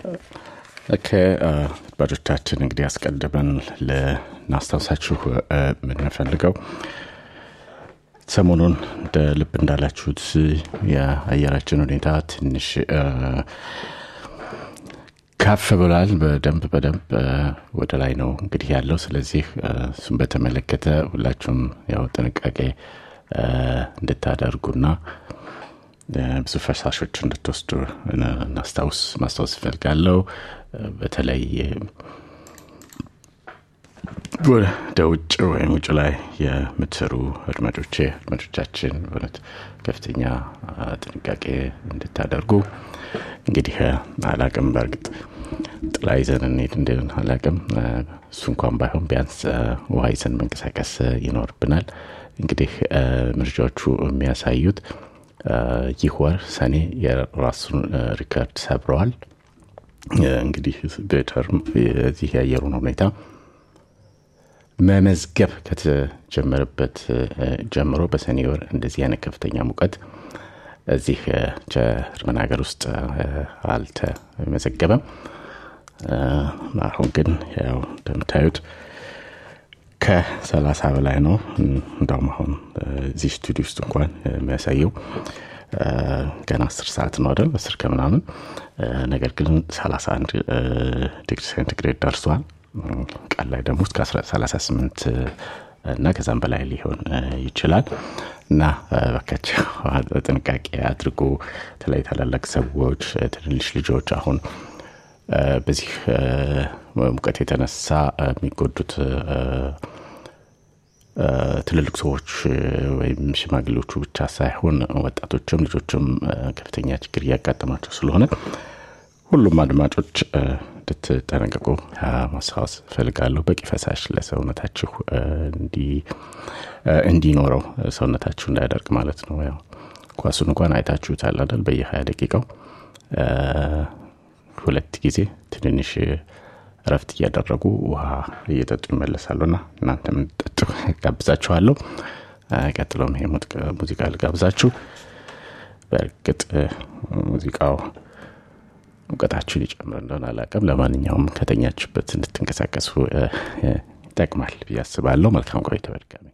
ከአድማጮቻችን እንግዲህ አስቀድመን ልናስታውሳችሁ የምንፈልገው ሰሞኑን እንደ ልብ እንዳላችሁት የአየራችን ሁኔታ ትንሽ ከፍ ብሏል። በደንብ በደንብ ወደ ላይ ነው እንግዲህ ያለው። ስለዚህ እሱም በተመለከተ ሁላችሁም ያው ጥንቃቄ እንድታደርጉና ብዙ ፈሳሾች እንድትወስዱ እናስታውስ ማስታወስ እፈልጋለሁ። በተለይ ወደ ውጭ ወይም ውጭ ላይ የምትሰሩ አድማጮቼ አድማጮቻችን በእውነት ከፍተኛ ጥንቃቄ እንድታደርጉ እንግዲህ አላቅም በእርግጥ ጥላ ይዘን እንሄድ እንደን አላቅም እሱ እንኳን ባይሆን ቢያንስ ውሃ ይዘን መንቀሳቀስ ይኖርብናል እንግዲህ መረጃዎቹ የሚያሳዩት ይህ ወር ሰኔ የራሱን ሪከርድ ሰብረዋል እንግዲህ በተርም የዚህ የአየሩን ሁኔታ መመዝገብ ከተጀመረበት ጀምሮ በሰኔ ወር እንደዚህ አይነት ከፍተኛ ሙቀት እዚህ ጀርመን ሀገር ውስጥ አልተመዘገበም አሁን ግን ያው እንደምታዩት ከሰላሳ በላይ ነው እንዳውም አሁን እዚህ ስቱዲዮ ውስጥ እንኳን የሚያሳየው ገና አስር ሰዓት ነው አይደል አስር ከምናምን ነገር ግን 31 ዲግሪ ሴንቲግሬድ ደርሷል ቀን ላይ ደግሞ እስከ 38 እና ከዛም በላይ ሊሆን ይችላል እና በካቸው ጥንቃቄ አድርጎ በተለይ ታላላቅ ሰዎች ትንንሽ ልጆች አሁን በዚህ ሙቀት የተነሳ የሚጎዱት ትልልቅ ሰዎች ወይም ሽማግሌዎቹ ብቻ ሳይሆን ወጣቶችም ልጆችም ከፍተኛ ችግር እያጋጠማቸው ስለሆነ ሁሉም አድማጮች እንድትጠነቀቁ ማስታወስ ፈልጋለሁ በቂ ፈሳሽ ለሰውነታችሁ እንዲኖረው ሰውነታችሁ እንዳያደርግ ማለት ነው ያው ኳሱን እንኳን አይታችሁታል አይደል በየ20 ደቂቃው ሁለት ጊዜ ትንንሽ እረፍት እያደረጉ ውሃ እየጠጡ ይመለሳሉና እናንተም ጠጡ ጋብዛችኋለሁ ቀጥሎም ይሄ ሙዚቃ ልጋብዛችሁ በእርግጥ ሙዚቃው እውቀታችሁን ይጨምር እንደሆነ አላቀም ለማንኛውም ከተኛችሁበት እንድትንቀሳቀሱ ይጠቅማል ብዬ አስባለሁ መልካም ቆይታ በድጋሚ